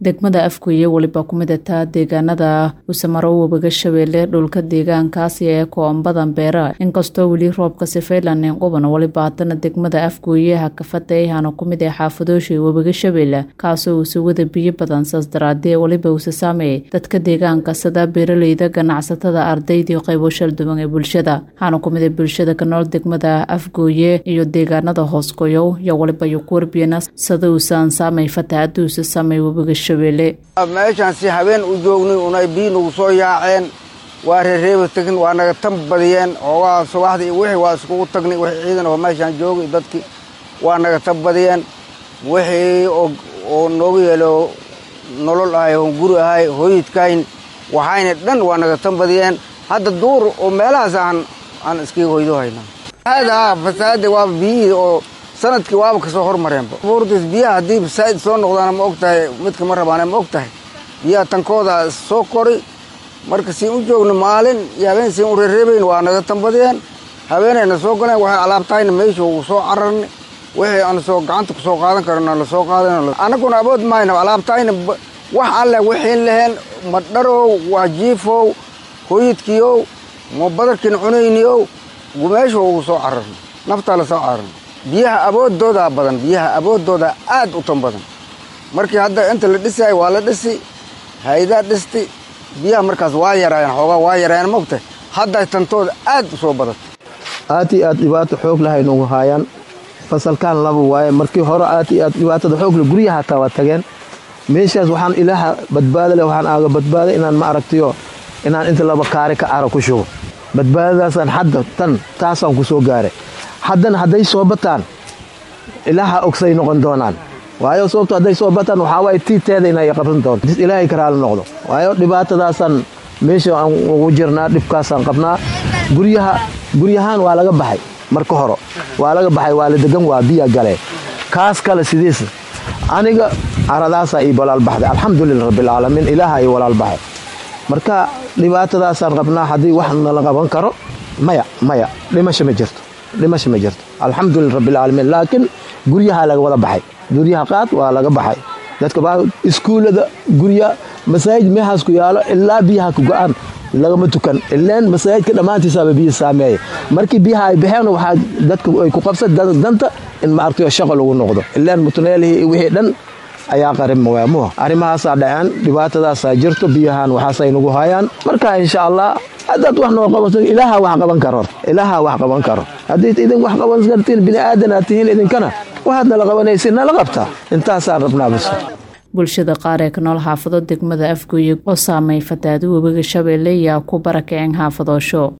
degmada afgoye weliba ku midataa deegaanada usamaro webiga shabeelle dhulka deegaankaasi ee koombadan beera inkastoo weli roobka sifaylanin quban weliba haddana degmada afgooye hakafada ayhana ku mid ee xaafadoosha webiga shabeelle kaasoo uusa wada biyo badan saas daraadee weliba uusa saameeyay dadka deegaanka sida beeraleyda ganacsatada ardaydii qaybo shalduwan ee bulshada waxaana ku mid a bulshada ka nool degmada afgooye iyo deegaanada hoosgoyow iyo waliba iyo ku warbiyana sida uusan saamay fatahaada uusa saamay webiga shabeelle meeshaan si habeen u joognay unay biyi nagu soo yaaceen waa reereeba tegin waa naga tan badiyeen oogaa subaxdii wixii waa iskugu tagnay wixii ciidan oo meeshaan joogay dadkii waa naga tan badiyeen wixii oo noogu yeelo nolol ahay oon guri ahay hooyidkayn waxayna dhan waa naga tan badiyeen hadda duur oo meelahaas aan aan iskaga hoydo haynaa hada fasaada waaba biyihii oo sanadkii waaba kasoo hormareenba buurtis biyaha haddii fasaa'id soo noqdaana ma og tahay midka ma rabaane ma og tahay biyaha tankooda soo kori marka siin u joogno maalin iyo habeen siin u reereebayn waa naga tanbadiyeen habeenayna soo galeen waxay alaabtahayna meesha uu soo cararnay wixii aan soo gacanta ku soo qaadan karana la soo qaadan annaguna abood mayna alaabtahayna wax alle wixiin laheen madharow waa jiifow hooyidkiiow ma badarkiina cunayniyow meesha ugu soo cararnay naftaa la soo cararnay biyaha aboodoodaa badan biyaha aboodoodaa aad u tan badan markii hadda inta la dhisaayo waa la dhisi haydaa dhisti biyaha markaas waa yaraayeen xoogaa waa yaraayeen mogtahay hadday tantooda aad u soo badatay aad iyo aad dhibaato xoog lahay nagu haayaan fasalkaan laba waaye markii hore aad iyo aad dhibaatada xoogle guryaha hataa waa tageen meeshaas waxaan ilaaha badbaada leh waxaan aaga badbaaday inaan ma aragtiyo inaan inta laba kaari ka ara ku shugo badbaadadaasaan hadda tan taasaan ku soo gaaray haddana hadday soo bataan ilaaha ogsay noqon doonaan waayo sababto hadday soo bataan waxaa waaye tiiteeda inay qabsan doonto ilaahay karaala noqdo waayo dhibaatadaasaan meesha aan ugu jirnaa dhibkaasaan qabnaa guryaha guryahaan waa laga baxay marka hore waa laga baxay waa la degan waa biya galee kaas kale sidiis aniga caradaasaa ii walaal baxday alxamdulillah rabbilcaalamiin ilaaha ii walaal baxay marka dhibaatadaasaan qabnaa haddii wax nala qaban karo maya maya dhimasho ma jirto dhimasho ma jirto alxamdulillah rabbilcaalamiin laakiin guryahaa laga wada baxay guryaha qaad waa laga baxay dadka iskuullada gurya masaajid meehaas ku yaalo ilaa biyaha ku go-aan lagama tukan ilaan masaajidka dhammaantiisaaba biyo saameeya markii biyaha ay baxeen waxaa dadka ay ku qabsan danta in ma aragtayo shaqo lagu noqdo ilaan mutuneelihii wixii dhan ayaa qarima waamuha arrimahaasaa dhaceen dhibaatadaasaa jirto biyahan waxaasay nagu hayaan marka insha allah haddaad wax noo qabato ilaaha wax qaban karo ilaaha wax qaban karo haddii idin wax qaban kartiin bini aadan aad tihiin idinkana waxaad nala qabanaysa nala qabtaa intaasaan rabnaa bas bulshada qaar ee ka nool xaafado degmada afgooye oo saamay fatahaada webiga shabeelle ayaa ku barakaceen xaafadoosho